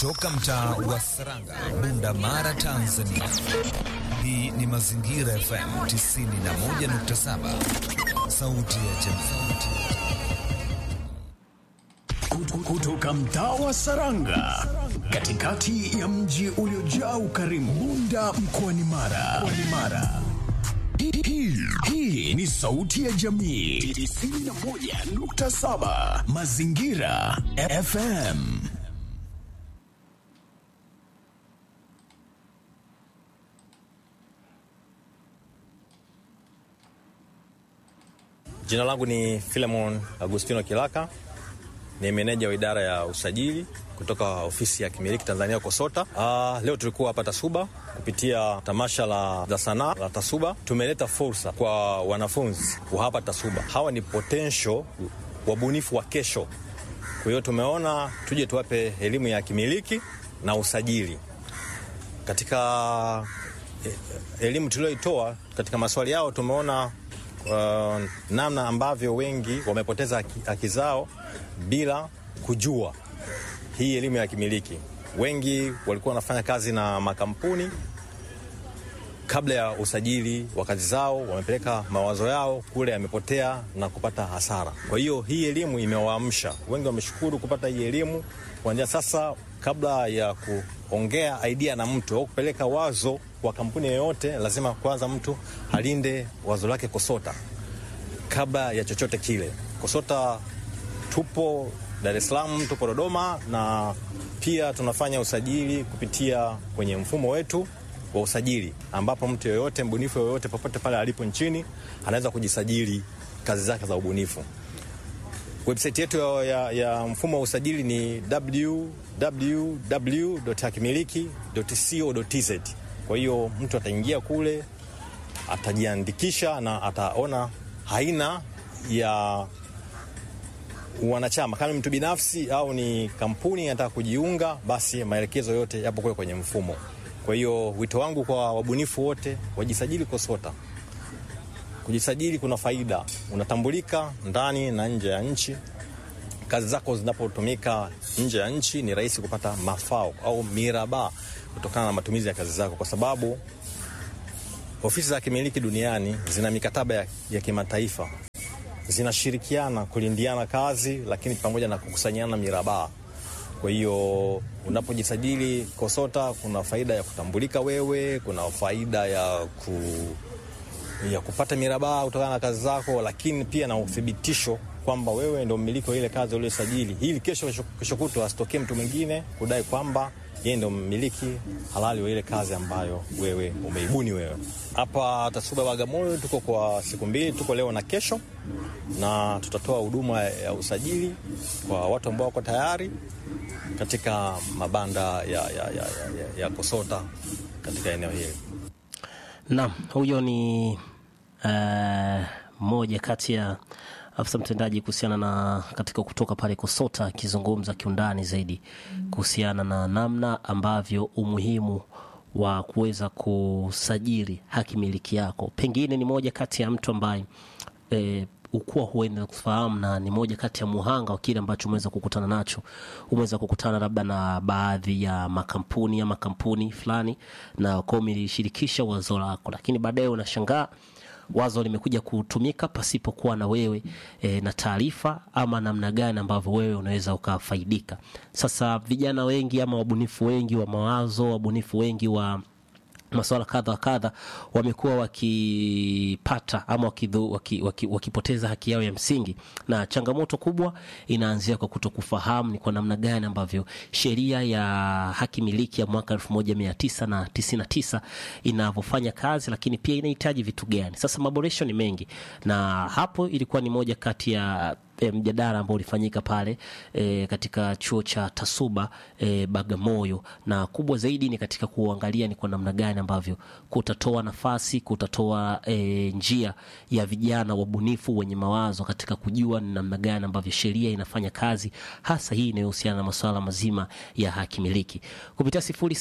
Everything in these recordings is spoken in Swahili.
kutoka mtaa wa Saranga, Bunda Mara, Tanzania. Hii ni Mazingira FM 91.7, sauti ya jamii. Kutoka mtaa wa Saranga, katikati ya mji uliojaa ukarimu, Bunda mkoani Mara. Mara. Hii, hii ni sauti ya jamii 91.7 Mazingira FM. Jina langu ni Filemon Agustino Kilaka, ni meneja wa idara ya usajili kutoka ofisi ya kimiliki Tanzania KOSOTA. Uh, leo tulikuwa hapa Tasuba kupitia tamasha la, la sanaa la Tasuba. Tumeleta fursa kwa wanafunzi wa hapa Tasuba, hawa ni potential wabunifu wa kesho. Kwa hiyo tumeona tuje tuwape elimu ya kimiliki na usajili katika elimu tulioitoa katika maswali yao tumeona uh, namna ambavyo wengi wamepoteza haki, haki zao bila kujua hii elimu ya kimiliki. Wengi walikuwa wanafanya kazi na makampuni kabla ya usajili wa kazi zao, wamepeleka mawazo yao kule, yamepotea na kupata hasara. Kwa hiyo hii elimu imewaamsha wengi, wameshukuru kupata hii elimu. Kuanzia sasa, kabla ya kuongea idea na mtu au kupeleka wazo kwa kampuni yoyote, lazima kwanza mtu alinde wazo lake KOSOTA kabla ya chochote kile. KOSOTA tupo Dar es Salaam, tupo Dodoma na pia tunafanya usajili kupitia kwenye mfumo wetu wa usajili, ambapo mtu yoyote mbunifu yoyote popote pale alipo nchini anaweza kujisajili kazi zake za ubunifu. Website yetu ya, ya, ya mfumo wa usajili ni www.hakimiliki.co.tz. Kwa hiyo mtu ataingia kule, atajiandikisha na ataona aina ya wanachama, kama mtu binafsi au ni kampuni anataka kujiunga, basi maelekezo yote yapo kule kwenye mfumo. Kwa hiyo wito wangu kwa wabunifu wote wajisajili KOSOTA. Kujisajili kuna faida, unatambulika ndani na nje ya nchi. Kazi zako zinapotumika nje ya nchi ni rahisi kupata mafao au miraba kutokana na matumizi ya kazi zako, kwa sababu ofisi za kimiliki duniani zina mikataba ya, ya kimataifa zinashirikiana kulindiana kazi, lakini pamoja na kukusanyana mirabaa. Kwa hiyo unapojisajili KOSOTA kuna faida ya kutambulika wewe, kuna faida ya, ku, ya kupata mirabaa kutokana na kazi zako, lakini pia na uthibitisho kwamba wewe ndio mmiliki wa ile kazi uliyosajili, ili kesho kesho kutwa asitokee mtu mwingine kudai kwamba yeye ndio mmiliki halali wa ile kazi ambayo wewe umeibuni wewe. Hapa Tasuba Bagamoyo tuko kwa siku mbili, tuko leo na kesho, na tutatoa huduma ya usajili kwa watu ambao wako tayari katika mabanda ya, ya, ya, ya, ya KOSOTA katika eneo hili. Naam, huyo ni mmoja uh, kati ya afisa mtendaji kuhusiana na katika kutoka pale KOSOTA akizungumza kiundani zaidi kuhusiana na namna ambavyo umuhimu wa kuweza kusajili haki miliki yako. Pengine ni moja kati ya mtu ambaye e, ukuwa huenda kufahamu na ni moja kati ya muhanga wa kile ambacho umeweza kukutana nacho. Umeweza kukutana labda na baadhi ya makampuni ama kampuni fulani, na kwa umelishirikisha wazo lako, lakini baadaye unashangaa wazo limekuja kutumika pasipokuwa na wewe e, na taarifa ama namna gani ambavyo wewe unaweza ukafaidika. Sasa vijana wengi ama wabunifu wengi wa mawazo, wabunifu wengi wa masuala kadha wa kadha wamekuwa wakipata ama wakidhu, waki, waki, wakipoteza haki yao ya msingi, na changamoto kubwa inaanzia kwa kutokufahamu ni kwa namna gani ambavyo sheria ya haki miliki ya mwaka 1999 inavyofanya kazi, lakini pia inahitaji vitu gani. Sasa maboresho ni mengi, na hapo ilikuwa ni moja kati ya E, mjadala ambao ulifanyika pale e, katika chuo cha Tasuba e, Bagamoyo, na kubwa zaidi ni katika kuangalia ni kwa namna gani ambavyo kutatoa nafasi, kutatoa e, njia ya vijana wabunifu wenye mawazo katika kujua ni namna gani ambavyo sheria inafanya kazi, hasa hii inayohusiana na masuala mazima ya haki miliki kupitia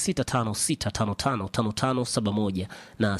0656555571 na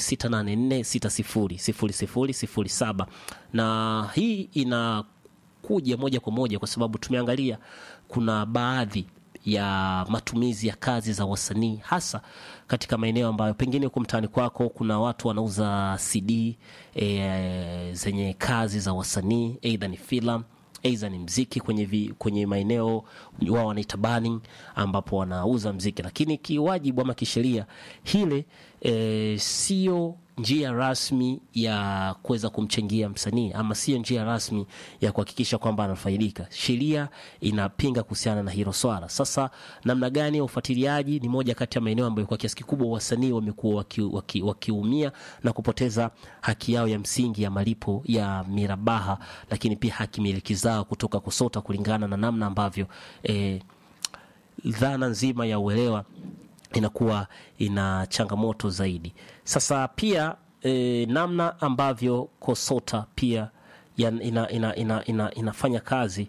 0684600007 na hii ina kuja moja kwa moja kwa sababu tumeangalia kuna baadhi ya matumizi ya kazi za wasanii hasa katika maeneo ambayo pengine huko mtaani kwako kuna watu wanauza CD e, zenye kazi za wasanii, aidha ni filamu aidha ni mziki kwenye, vi, kwenye maeneo wao wanaita burning ambapo wanauza mziki, lakini kiwajibu ama kisheria hile e, sio njia rasmi ya kuweza kumchangia msanii ama sio njia rasmi ya kuhakikisha kwamba anafaidika. Sheria inapinga kuhusiana na hilo swala. Sasa namna gani ya ufuatiliaji ni moja kati ya maeneo ambayo kwa kiasi kikubwa wasanii wamekuwa wakiumia waki, waki na kupoteza haki yao ya msingi ya malipo ya mirabaha, lakini pia haki miliki zao kutoka KUSOTA kulingana na namna ambavyo eh, dhana nzima ya uelewa inakuwa ina changamoto zaidi. Sasa pia e, namna ambavyo KOSOTA pia ya, ina, ina, ina, ina, inafanya kazi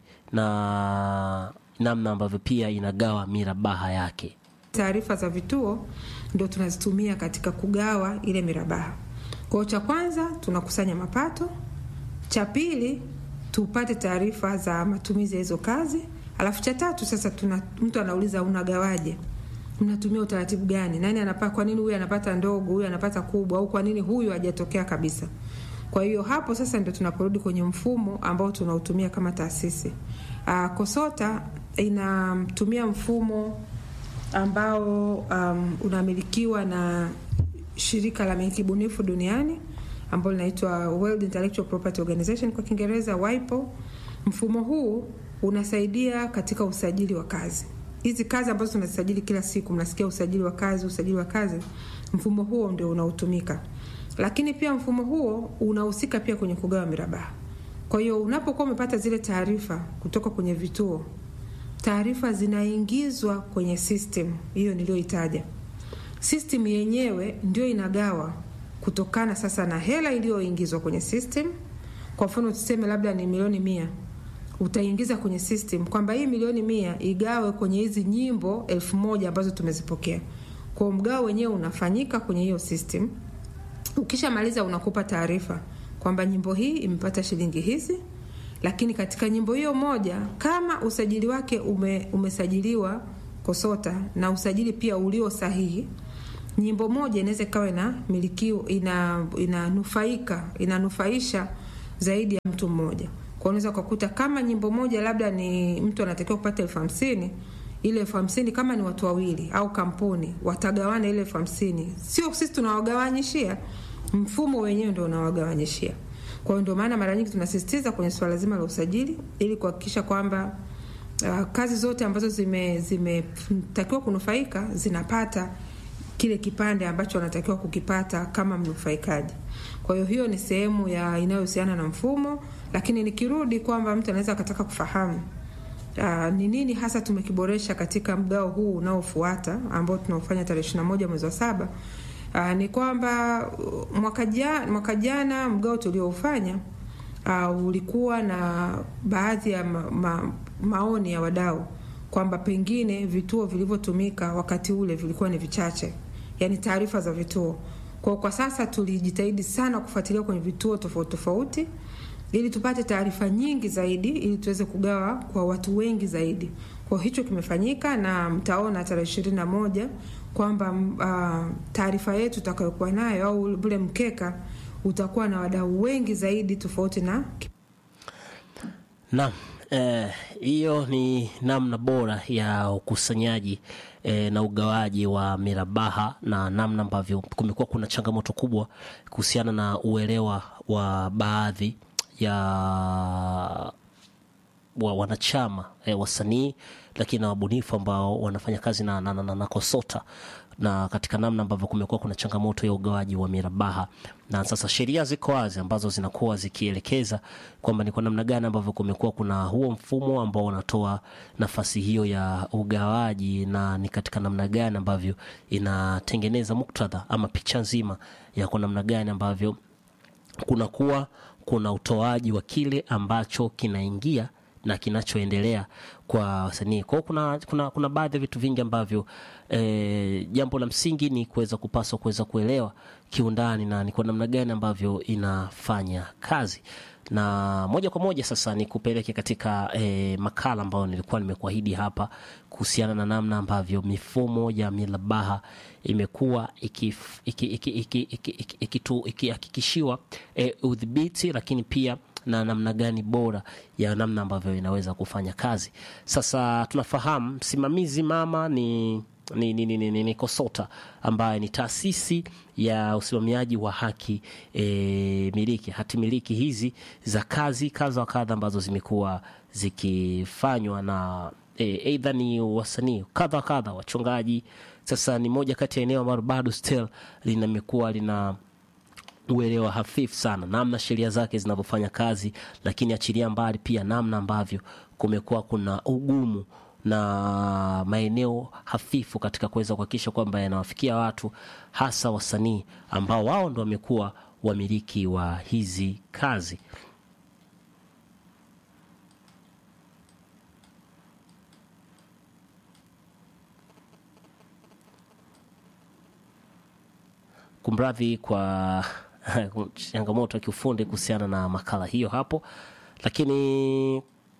na namna ambavyo pia inagawa mirabaha yake. Taarifa za vituo ndio tunazitumia katika kugawa ile mirabaha. Kwa cha kwanza tunakusanya mapato, cha pili tupate taarifa za matumizi ya hizo kazi, alafu cha tatu sasa tuna, mtu anauliza unagawaje? mnatumia utaratibu gani? Nani anapata? Kwa nini huyu anapata ndogo, huyu anapata kubwa, au kwa nini huyu hajatokea kabisa? Kwa hiyo hapo sasa ndio tunaporudi kwenye mfumo ambao tunautumia kama taasisi. Uh, KOSOTA inatumia mfumo ambao um, unamilikiwa na shirika la miliki bunifu duniani ambalo linaitwa World Intellectual Property Organization kwa Kiingereza WIPO. Mfumo huu unasaidia katika usajili wa kazi hizi kazi ambazo tunazisajili kila siku, mnasikia usajili wa kazi, usajili wa kazi, mfumo huo ndio unaotumika. Lakini pia mfumo huo unahusika pia kwenye kugawa mirabaha. Kwa hiyo unapokuwa umepata zile taarifa kutoka kwenye vituo, taarifa zinaingizwa kwenye system hiyo niliyoitaja. System yenyewe ndio inagawa kutokana sasa na hela iliyoingizwa kwenye system. Kwa mfano tuseme labda ni milioni mia utaingiza kwenye system kwamba hii milioni mia igawe kwenye hizi nyimbo elfu moja ambazo tumezipokea. Kwa mgao wenyewe unafanyika kwenye hiyo system. Ukishamaliza unakupa taarifa kwamba nyimbo hii imepata shilingi hizi, lakini katika nyimbo hiyo moja kama usajili wake ume, umesajiliwa KOSOTA na usajili pia ulio sahihi, nyimbo moja inaweza ikawa ina milikiwa ina inanufaika inanufaisha zaidi ya mtu mmoja kwa unaweza ukakuta kama nyimbo moja labda ni mtu anatakiwa kupata elfu hamsini ile elfu hamsini kama ni watu wawili au kampuni watagawana ile elfu hamsini sio sisi tunawagawanyishia mfumo wenyewe ndio unawagawanyishia kwa hiyo ndio maana mara nyingi tunasisitiza kwenye swala zima la usajili ili kuhakikisha kwamba uh, kazi zote ambazo zimetakiwa zime kunufaika zinapata kile kipande ambacho wanatakiwa kukipata kama mnufaikaji kwa hiyo hiyo ni sehemu ya inayohusiana na mfumo lakini nikirudi kwamba mtu anaweza akataka kufahamu ni nini hasa tumekiboresha katika mgao huu unaofuata ambao tunaofanya tarehe 21 mwezi wa saba aa, ni kwamba mwaka jana, mwaka jana mgao tulioufanya ulikuwa na baadhi ya ma, ma, maoni ya wadau kwamba pengine vituo vilivyotumika wakati ule vilikuwa ni vichache, yani taarifa za vituo. Kwa kwa sasa tulijitahidi sana kufuatilia kwenye vituo tofauti tofauti ili tupate taarifa nyingi zaidi ili tuweze kugawa kwa watu wengi zaidi. Kwa hicho kimefanyika na mtaona tarehe ishirini na moja kwamba uh, taarifa yetu tutakayokuwa nayo au ule mkeka utakuwa na wadau wengi zaidi tofauti na Naam, hiyo eh, ni namna bora ya ukusanyaji eh, na ugawaji wa mirabaha na namna ambavyo kumekuwa kuna changamoto kubwa kuhusiana na uelewa wa baadhi ya wa wanachama eh, wasanii lakini na wabunifu ambao wanafanya kazi na, na, na, na, na KOSOTA na katika namna ambavyo kumekuwa kuna changamoto ya ugawaji wa mirabaha, na sasa sheria ziko wazi ambazo zinakuwa zikielekeza kwamba ni kwa namna gani ambavyo kumekuwa kuna huo mfumo ambao unatoa nafasi hiyo ya ugawaji, na ni katika namna gani ambavyo inatengeneza muktadha ama picha nzima ya kwa namna gani ambavyo kunakuwa kuna utoaji wa kile ambacho kinaingia na kinachoendelea kwa wasanii. Kwa hiyo kuna, kuna, kuna baadhi ya vitu vingi ambavyo eh, jambo la msingi ni kuweza kupaswa kuweza kuelewa kiundani na ni kwa namna gani ambavyo inafanya kazi na moja kwa moja sasa ni kupeleke katika eh, makala ambayo nilikuwa nimekuahidi hapa kuhusiana na namna ambavyo mifumo ya milabaha imekuwa ikif- iki- iki- iki- iki- iki- ikitu- ikihakikishiwa eh, udhibiti lakini pia na namna gani bora ya namna ambavyo inaweza kufanya kazi. Sasa tunafahamu msimamizi mama ni ni, ni, ni, ni, ni, ni KOSOTA ambaye ni taasisi ya usimamiaji wa haki e, miliki hati miliki hizi za kazi kadha wa kadha ambazo zimekuwa zikifanywa na eidha ni wasanii kadha wa kadha wachongaji. Sasa ni moja kati ya eneo ambalo bado still linamekuwa lina uelewa hafifu sana namna sheria zake zinavyofanya kazi, lakini achilia mbali pia namna ambavyo kumekuwa kuna ugumu na maeneo hafifu katika kuweza kuhakikisha kwamba yanawafikia watu hasa wasanii ambao wao ndo wamekuwa wamiliki wa hizi kazi. Kumradhi kwa changamoto ya kiufundi kuhusiana na makala hiyo hapo, lakini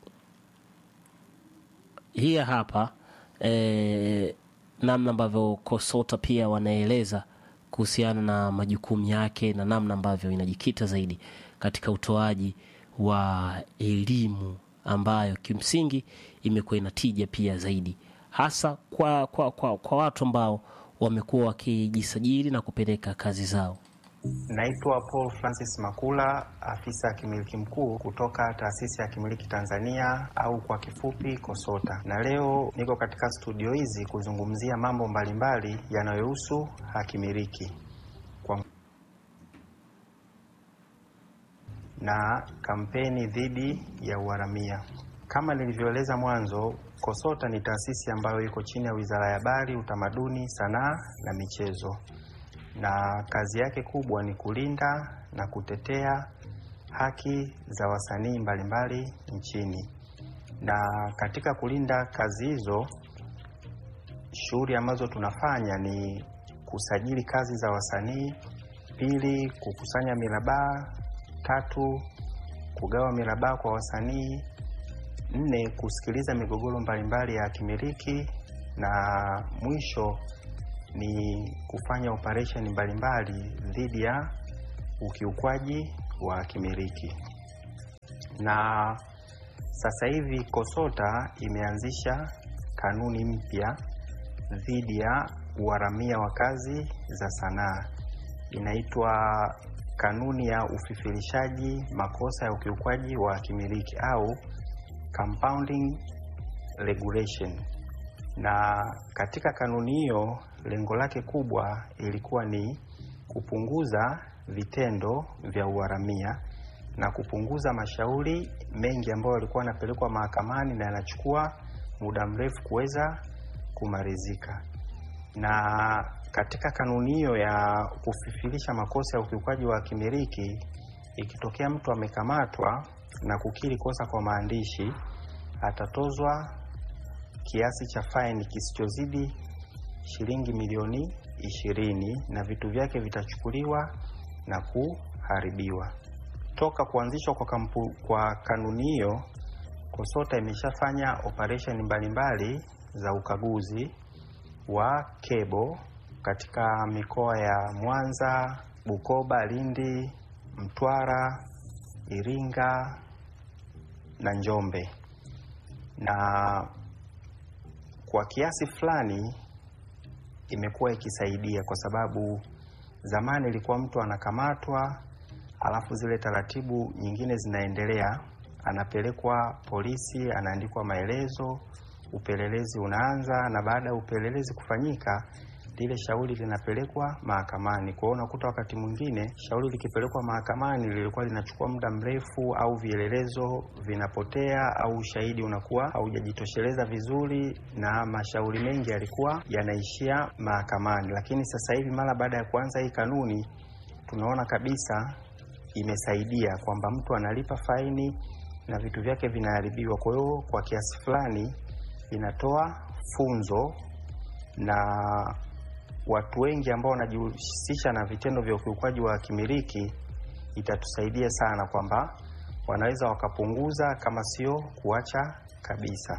hii hapa eh, namna ambavyo KOSOTA pia wanaeleza kuhusiana na majukumu yake na namna ambavyo inajikita zaidi katika utoaji wa elimu ambayo kimsingi imekuwa inatija pia zaidi hasa kwa, kwa, kwa, kwa watu ambao wamekuwa wakijisajili na kupeleka kazi zao. Naitwa Paul Francis Makula, afisa ya kimiliki mkuu kutoka taasisi ya kimiliki Tanzania au kwa kifupi KOSOTA, na leo niko katika studio hizi kuzungumzia mambo mbalimbali yanayohusu hakimiliki kwa na kampeni dhidi ya uharamia. Kama nilivyoeleza mwanzo, KOSOTA ni taasisi ambayo iko chini ya Wizara ya Habari, Utamaduni, Sanaa na Michezo na kazi yake kubwa ni kulinda na kutetea haki za wasanii mbalimbali nchini. Na katika kulinda kazi hizo, shughuli ambazo tunafanya ni kusajili kazi za wasanii, pili, kukusanya mirabaha, tatu, kugawa mirabaha kwa wasanii, nne, kusikiliza migogoro mbalimbali ya kimiliki na mwisho ni kufanya operesheni mbalimbali dhidi ya ukiukwaji wa kimiliki. Na sasa hivi KOSOTA imeanzisha kanuni mpya dhidi ya uharamia wa kazi za sanaa, inaitwa kanuni ya ufifirishaji makosa ya ukiukwaji wa kimiliki au compounding regulation na katika kanuni hiyo lengo lake kubwa ilikuwa ni kupunguza vitendo vya uharamia na kupunguza mashauri mengi ambayo yalikuwa yanapelekwa mahakamani na yanachukua muda mrefu kuweza kumalizika. Na katika kanuni hiyo ya kufifirisha makosa ya ukiukaji wa kimiliki, ikitokea mtu amekamatwa na kukiri kosa kwa maandishi, atatozwa kiasi cha faini kisichozidi shilingi milioni ishirini na vitu vyake vitachukuliwa na kuharibiwa. Toka kuanzishwa kwa, kampu, kwa kanuni hiyo, KOSOTA imeshafanya operesheni mbalimbali za ukaguzi wa kebo katika mikoa ya Mwanza, Bukoba, Lindi, Mtwara, Iringa na Njombe na kwa kiasi fulani imekuwa ikisaidia kwa sababu zamani ilikuwa mtu anakamatwa, alafu zile taratibu nyingine zinaendelea, anapelekwa polisi, anaandikwa maelezo, upelelezi unaanza, na baada ya upelelezi kufanyika lile shauri linapelekwa mahakamani. Kwa hiyo unakuta wakati mwingine shauri likipelekwa mahakamani lilikuwa linachukua muda mrefu, au vielelezo vinapotea, au ushahidi unakuwa haujajitosheleza vizuri, na mashauri mengi yalikuwa yanaishia mahakamani. Lakini sasa hivi mara baada ya kuanza hii kanuni, tunaona kabisa imesaidia kwamba mtu analipa faini na vitu vyake vinaharibiwa. Kwa hiyo kwa kiasi fulani inatoa funzo na watu wengi ambao wanajihusisha na vitendo vya ukiukwaji wa kimiliki, itatusaidia sana kwamba wanaweza wakapunguza kama sio kuacha kabisa.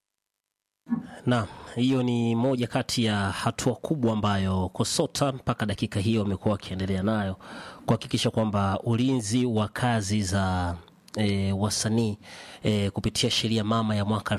Naam, hiyo ni moja kati ya hatua kubwa ambayo KOSOTA mpaka dakika hiyo wamekuwa wakiendelea nayo kuhakikisha kwamba ulinzi wa kazi za e, wasanii e, kupitia sheria mama ya mwaka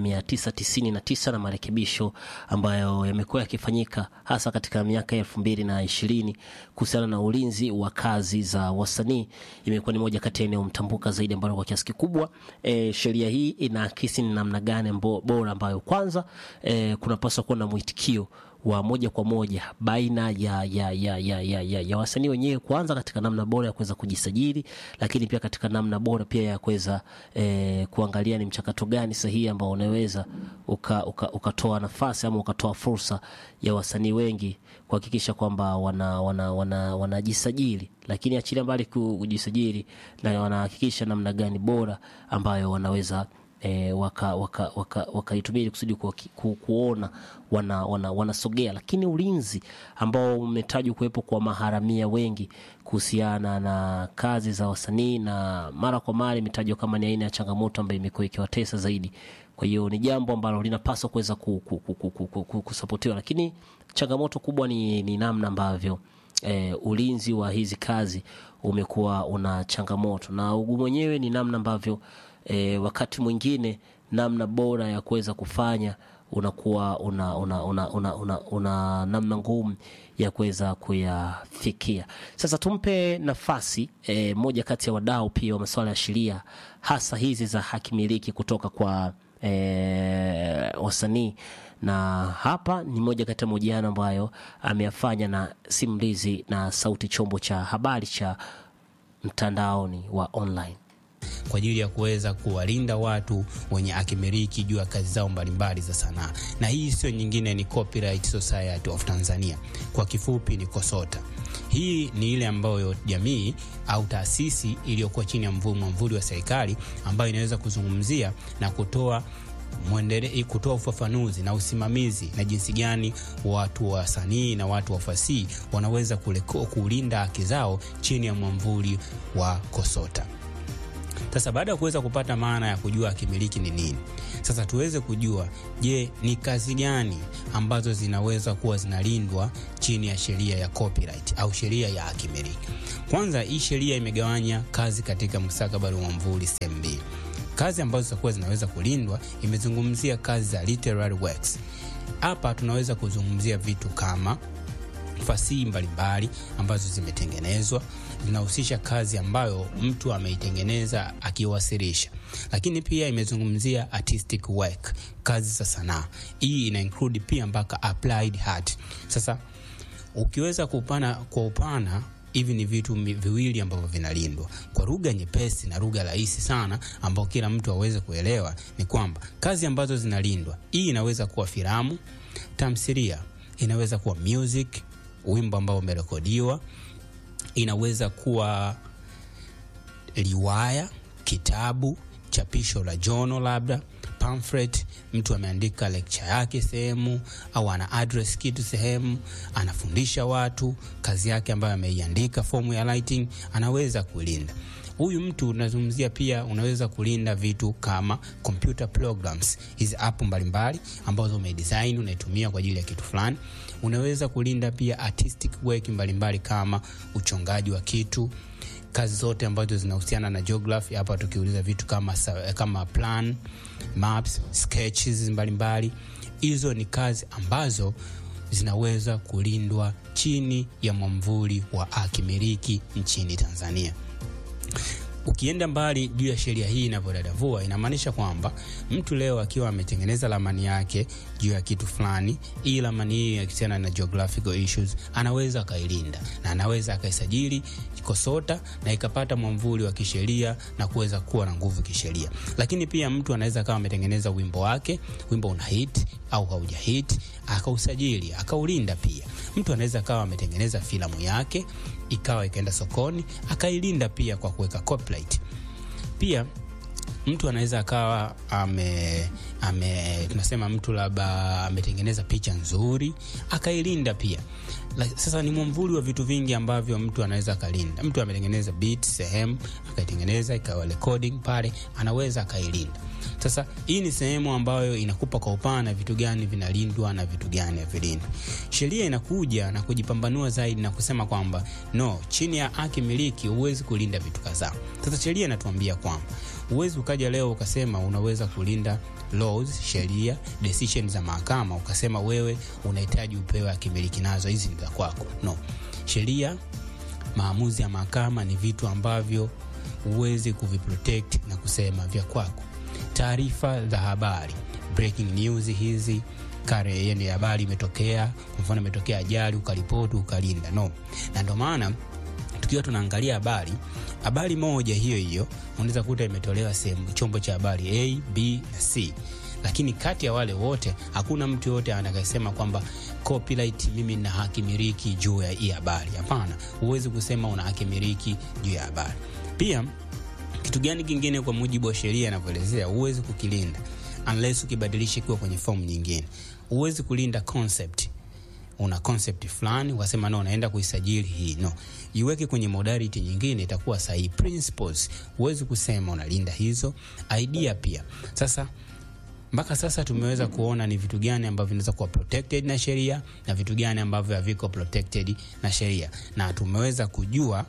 1999 na marekebisho ambayo yamekuwa yakifanyika hasa katika miaka elfu mbili na ishirini kuhusiana na ulinzi wa kazi za wasanii imekuwa ni moja kati ya eneo mtambuka zaidi ambalo kwa kiasi kikubwa e, sheria hii inaakisi ni namna gani mbo- bora ambayo kwanza e, kunapaswa kuwa na mwitikio wa moja kwa moja baina ya, ya, ya, ya, ya, ya, ya wasanii wenyewe kwanza katika namna bora ya kuweza kujisajili, lakini pia katika namna bora pia ya kuweza eh, kuangalia ni mchakato gani sahihi ambao unaweza ukatoa uka, ukatoa nafasi ama ukatoa fursa ya wasanii wengi kuhakikisha kwamba wana, wana, wana, wanajisajili lakini achilia mbali ku- kujisajili na wanahakikisha namna gani bora ambayo wanaweza e, wakaitumia waka, waka, wakaitumia ili kusudi ku, ku, kuona wanasogea wana, wanasogea. lakini ulinzi ambao umetajwa kuwepo kwa maharamia wengi kuhusiana na kazi za wasanii na mara kwa mara imetajwa kama ni aina ya changamoto ambayo imekuwa ikiwatesa zaidi kwa hiyo ni jambo ambalo linapaswa kuweza ku- ku- ku- ku- ku- ku- ku- kusapotiwa lakini changamoto kubwa ni, ni namna ambavyo eh, ulinzi wa hizi kazi umekuwa una changamoto na ugumu wenyewe ni namna ambavyo eh, wakati mwingine namna bora ya kuweza kufanya unakuwa una, una, una, una, una, una namna ngumu ya kuweza kuyafikia sasa tumpe nafasi eh, moja kati ya wadau pia wa masuala ya sheria hasa hizi za haki miliki kutoka kwa eh, wasanii na hapa ni moja kati ya mahojiano ambayo ameyafanya na simulizi na sauti chombo cha habari cha mtandaoni wa online kwa ajili ya kuweza kuwalinda watu wenye hakimiliki juu ya kazi zao mbalimbali za sanaa, na hii sio nyingine, ni Copyright Society of Tanzania, kwa kifupi ni KOSOTA. Hii ni ile ambayo jamii au taasisi iliyokuwa chini ya mvu- mwamvuli wa serikali ambayo inaweza kuzungumzia na kutoa mwendele, kutoa ufafanuzi na usimamizi na jinsi gani watu wa wasanii na watu wa fasihi wanaweza kuleko, kulinda haki zao chini ya mwamvuli wa KOSOTA. Sasa baada ya kuweza kupata maana ya kujua hakimiliki ni nini, sasa tuweze kujua, je, ni kazi gani ambazo zinaweza kuwa zinalindwa chini ya sheria ya copyright au sheria ya hakimiliki. Kwanza, hii sheria imegawanya kazi katika mustakabali wa mvuli sehemu mbili. Kazi ambazo zitakuwa zinaweza kulindwa, imezungumzia kazi za literary works. Hapa tunaweza kuzungumzia vitu kama fasihi mbalimbali ambazo zimetengenezwa zinahusisha kazi ambayo mtu ameitengeneza akiwasilisha, lakini pia imezungumzia artistic work, kazi za sanaa. Hii ina include pia mpaka applied art. Sasa ukiweza kupana kwa upana hivi ni vitu mi- viwili ambavyo vinalindwa kwa lugha nyepesi na lugha rahisi sana ambao kila mtu aweze kuelewa ni kwamba kazi ambazo zinalindwa hii inaweza kuwa filamu tamthilia inaweza kuwa music wimbo ambao umerekodiwa inaweza kuwa riwaya kitabu chapisho la jono labda pamphlet mtu ameandika lecture yake sehemu au ana address kitu sehemu anafundisha watu kazi yake ambayo ameiandika fomu ya writing anaweza kulinda huyu mtu unazungumzia pia unaweza kulinda vitu kama computer programs hizi app mbalimbali ambazo umedesign unaitumia kwa ajili ya kitu fulani unaweza kulinda pia artistic work mbalimbali kama uchongaji wa kitu kazi zote ambazo zinahusiana na geography hapa tukiuliza vitu kama, sa- kama plan maps sketches mbalimbali hizo ni kazi ambazo zinaweza kulindwa chini ya mwamvuli wa akimiliki nchini tanzania ukienda mbali juu ya sheria hii inavyodadavua inamaanisha kwamba mtu leo akiwa ametengeneza ramani yake juu ya kitu fulani hii ramani hii akihusiana na geographical issues anaweza akailinda na anaweza akaisajili kosota na ikapata mwamvuli wa kisheria na kuweza kuwa na nguvu kisheria lakini pia mtu anaweza akawa ametengeneza wimbo wake wimbo una hit au hauja hit akausajili akaulinda pia mtu anaweza akawa ametengeneza filamu yake ikawa ikaenda sokoni akailinda pia kwa kuweka copyright pia mtu anaweza akawa ame, ame tunasema mtu labda ametengeneza picha nzuri akailinda pia La, sasa ni mwamvuli wa vitu vingi ambavyo mtu anaweza akalinda mtu ametengeneza beat sehemu akaitengeneza ikawa recording pale anaweza akailinda sasa hii ni sehemu ambayo inakupa kwa upana vitu gani vinalindwa na vitu gani havilindwi sheria inakuja na kujipambanua zaidi na kusema kwamba no chini ya haki miliki huwezi kulinda vitu kadhaa sasa sheria inatuambia kwamba huwezi ukaja leo ukasema unaweza kulinda laws sheria decision za mahakama ukasema wewe unahitaji upewe akimiliki nazo hizi ni za kwako no sheria maamuzi ya mahakama ni vitu ambavyo huwezi kuviprotect na kusema vya kwako taarifa za habari breaking news hizi kare yani habari imetokea kwa mfano imetokea ajali ukaripoti ukalinda no na ndio maana tukiwa tunaangalia habari habari moja hiyo hiyo unaweza kuta imetolewa sehemu chombo cha habari a b na c lakini kati ya wale wote hakuna mtu yoyote anakasema kwamba copyright mimi na haki miliki juu ya hii habari hapana huwezi kusema una haki miliki juu ya habari pia kitu gani kingine kwa mujibu wa sheria inavyoelezea huwezi kukilinda unless ukibadilisha ikiwa kwenye fomu nyingine huwezi kulinda concept una concept fulani ukasema no naenda kuisajili hii no iweke kwenye modality nyingine itakuwa sahihi principles huwezi kusema unalinda hizo idea pia sasa mpaka sasa tumeweza kuona ni vitu gani ambavyo vinaweza kuwa protected na sheria na vitu gani ambavyo haviko protected na sheria na tumeweza kujua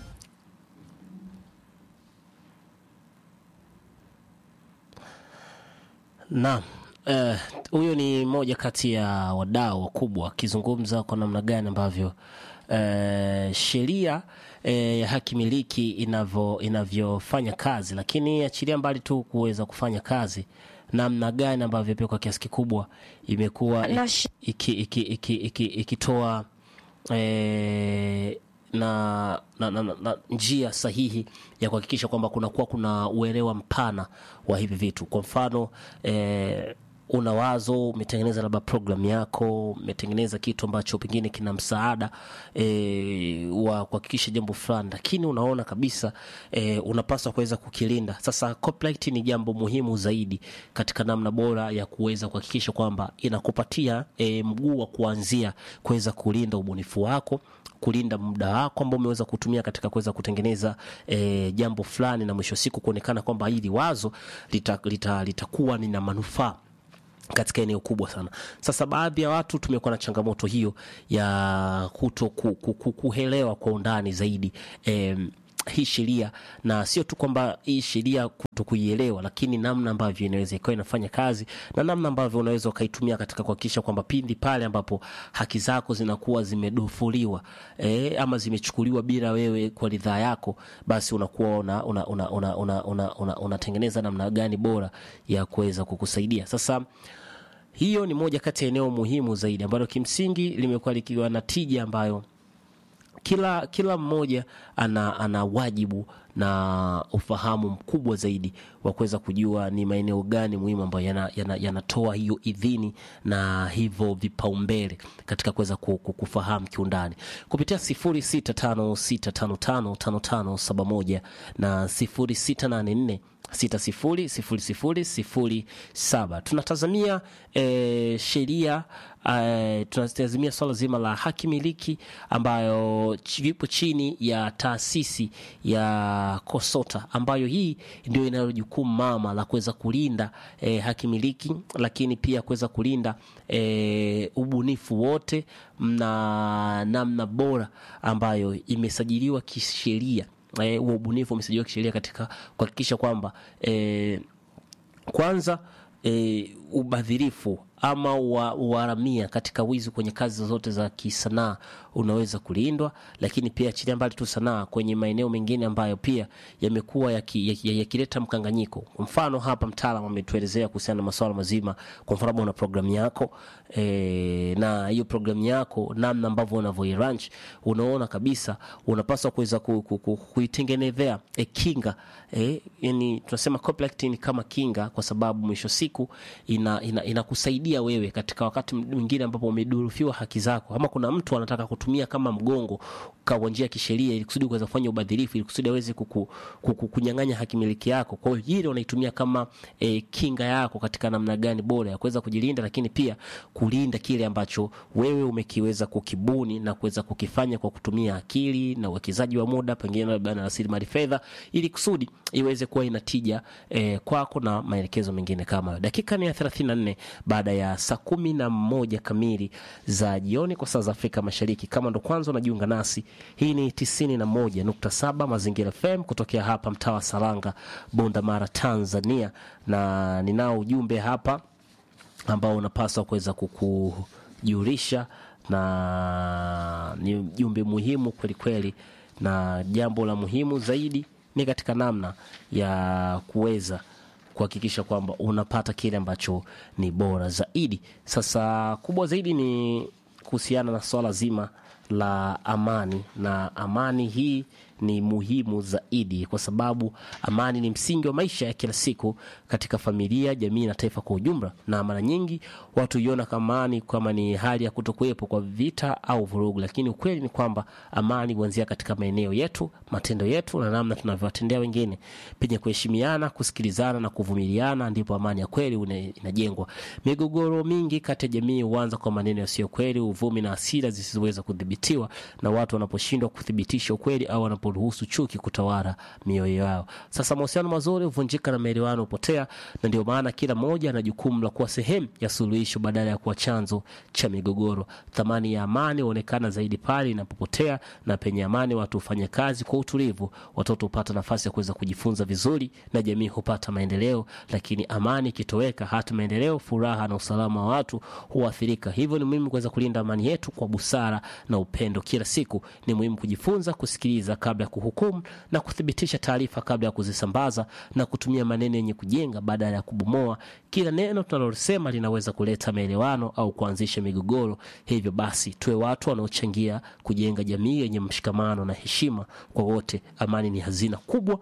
Naam. Eh, huyo ni moja kati ya wadau wakubwa akizungumza kwa namna gani ambavyo eh, sheria eh, ya haki miliki inavyo inavyofanya kazi, lakini achilia mbali tu kuweza kufanya kazi, namna gani ambavyo pia kwa kiasi kikubwa imekuwa Na ikitoa iki, iki, iki, iki, ikitoa, eh, na, na, na, na, na njia sahihi ya kuhakikisha kwamba kunakuwa kuna uelewa mpana wa hivi vitu. Kwa mfano eh, una wazo, umetengeneza labda programu yako, umetengeneza kitu ambacho pengine kina msaada e, wa kuhakikisha jambo fulani, lakini unaona kabisa e, unapaswa kuweza kukilinda. Sasa copyright ni jambo muhimu zaidi katika namna bora ya kuweza kuhakikisha kwamba inakupatia e, mguu wa kuanzia kuweza kulinda ubunifu wako kulinda muda wako ambao umeweza kutumia katika kuweza kutengeneza e, jambo fulani na mwisho wa siku kuonekana kwamba hili wazo litakuwa lita, lita lina manufaa katika eneo kubwa sana. Sasa baadhi ya watu tumekuwa na changamoto hiyo ya kuto ku, ku, ku, kuelewa kwa undani zaidi em, hii sheria na sio tu kwamba hii sheria kuto kuielewa, lakini namna ambavyo inaweza ikawa inafanya kazi na namna ambavyo unaweza ukaitumia katika kuhakikisha kwamba pindi pale ambapo haki zako zinakuwa zimedofuliwa e, ama zimechukuliwa bila wewe kwa ridhaa yako, basi unakuwa una, una, una, una, una, una, una, unatengeneza namna gani bora ya kuweza kukusaidia sasa hiyo ni moja kati ya eneo muhimu zaidi ambalo kimsingi limekuwa likiwa na tija ambayo kila kila mmoja ana, ana wajibu na ufahamu mkubwa zaidi wa kuweza kujua ni maeneo gani muhimu ambayo yanatoa yana, yana hiyo idhini na hivyo vipaumbele katika kuweza kufahamu kiundani kupitia 0656555571 na 0684 600007 tunatazamia e, sheria e, tunatazamia swala zima la haki miliki ambayo ipo chini ya taasisi ya Kosota ambayo hii ndio inayo jukumu mama la kuweza kulinda e, haki miliki, lakini pia kuweza kulinda e, ubunifu wote na namna bora ambayo imesajiliwa kisheria huo e, ubunifu umesajiliwa kisheria katika kuhakikisha kwamba e, kwanza e, ubadhirifu ama uharamia katika wizi kwenye kazi zote za kisanaa unaweza kulindwa, lakini pia achilia mbali tu sanaa kwenye maeneo mengine ambayo pia yamekuwa yakileta yaki, yaki mkanganyiko. Kwa mfano hapa mtaalamu ametuelezea kuhusiana na masuala mazima. Kwa mfano una programu yako e, na hiyo programu yako namna ambavyo unavyoiranch, unaona kabisa unapaswa kuweza kuitengenezea ku, ku, e, kinga e, yani tunasema copyright ni kama kinga, kwa sababu mwisho siku ina, ina, inakusaidia pia wewe katika wakati mwingine ambapo umedurufiwa haki zako, ama kuna mtu anataka kutumia kama mgongo kwa njia ya kisheria ili kusudi kuweza kufanya ubadhirifu ili kusudi aweze kuku, kuku, kunyang'anya haki miliki yako. Kwa hiyo hili unaitumia kama e, kinga yako katika namna gani bora ya kuweza kujilinda, lakini pia kulinda kile ambacho wewe umekiweza kukibuni na kuweza kukifanya kwa kutumia akili na uwekezaji wa muda, pengine labda na rasilimali fedha, ili kusudi iweze kuwa ina tija e, kwako na maelekezo mengine kama hayo. Dakika ni ya 34 baada ya saa kumi na moja kamili za jioni kwa saa za Afrika Mashariki. Kama ndo kwanza unajiunga nasi, hii ni 91.7 Mazingira FM kutokea hapa mtaa wa Saranga, Bunda Mara, Tanzania, na ninao ujumbe hapa ambao unapaswa kuweza kukujulisha na ni ujumbe muhimu kweli kweli, na jambo la muhimu zaidi ni katika namna ya kuweza kuhakikisha kwamba unapata kile ambacho ni bora zaidi. Sasa kubwa zaidi ni kuhusiana na swala zima la amani, na amani hii ni muhimu zaidi kwa sababu amani ni msingi wa maisha ya kila siku katika familia, jamii na taifa kwa ujumla. Na mara nyingi watu huiona kama amani kama ni hali ya kutokuwepo kwa vita au vurugu, lakini ukweli ni kwamba amani huanzia katika maeneo yetu, matendo yetu na namna tunavyowatendea wengine. Penye kuheshimiana, kusikilizana na kuvumiliana, ndipo amani ya kweli une- inajengwa. Migogoro mingi kati ya jamii huanza kwa maneno yasiyo kweli, uvumi na hasira zisizoweza kudhibitiwa, na watu wanaposhindwa kuthibitisha ukweli au wanaporuhusu chuki kutawala mioyo yao. Sasa mahusiano mazuri huvunjika na maelewano hupotea, na ndio maana kila mmoja ana jukumu la kuwa sehemu ya suluhisho badala ya kuwa chanzo cha migogoro. Thamani ya amani huonekana zaidi pale inapopotea, na penye amani watu hufanya kazi kwa utulivu, watoto hupata nafasi ya kuweza kujifunza vizuri, na jamii hupata maendeleo. Lakini amani ikitoweka, hata maendeleo, furaha na usalama wa watu huathirika. Hivyo ni muhimu kuweza kulinda amani yetu kwa busara na upendo. Kila siku ni muhimu kujifunza kusikiliza kabla ya kuhukumu na kuthibitisha taarifa kabla ya kuzisambaza na kutumia maneno yenye kujenga badala ya kubomoa. Kila neno tunalosema linaweza kuleta maelewano au kuanzisha migogoro. Hivyo basi, tuwe watu wanaochangia kujenga jamii yenye mshikamano na heshima kwa wote. Amani ni hazina kubwa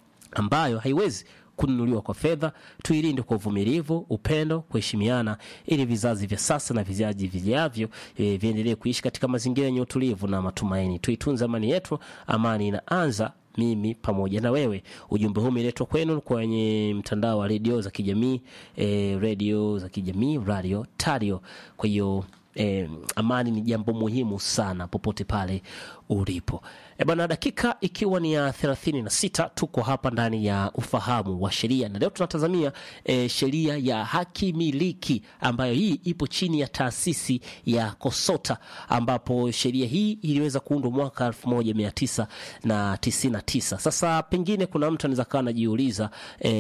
ambayo haiwezi kununuliwa kwa fedha. Tuilinde kwa uvumilivu, upendo, kuheshimiana, ili vizazi vya sasa na vizazi vijavyo e, viendelee kuishi katika mazingira yenye utulivu na matumaini. Tuitunze amani yetu. Amani inaanza mimi pamoja na wewe. Ujumbe huu umeletwa kwenu kwenye mtandao wa redio za kijamii e, redio za kijamii radio tario. Kwa hiyo eh, amani ni jambo muhimu sana popote pale ulipo. E bana, dakika ikiwa ni ya thelathini na sita tuko hapa ndani ya ufahamu wa sheria, na leo tunatazamia e, sheria ya haki miliki ambayo hii ipo chini ya taasisi ya KOSOTA ambapo sheria hii iliweza kuundwa mwaka elfu moja mia tisa na tisini na tisa. Sasa pengine kuna mtu anaweza kawa anajiuliza e,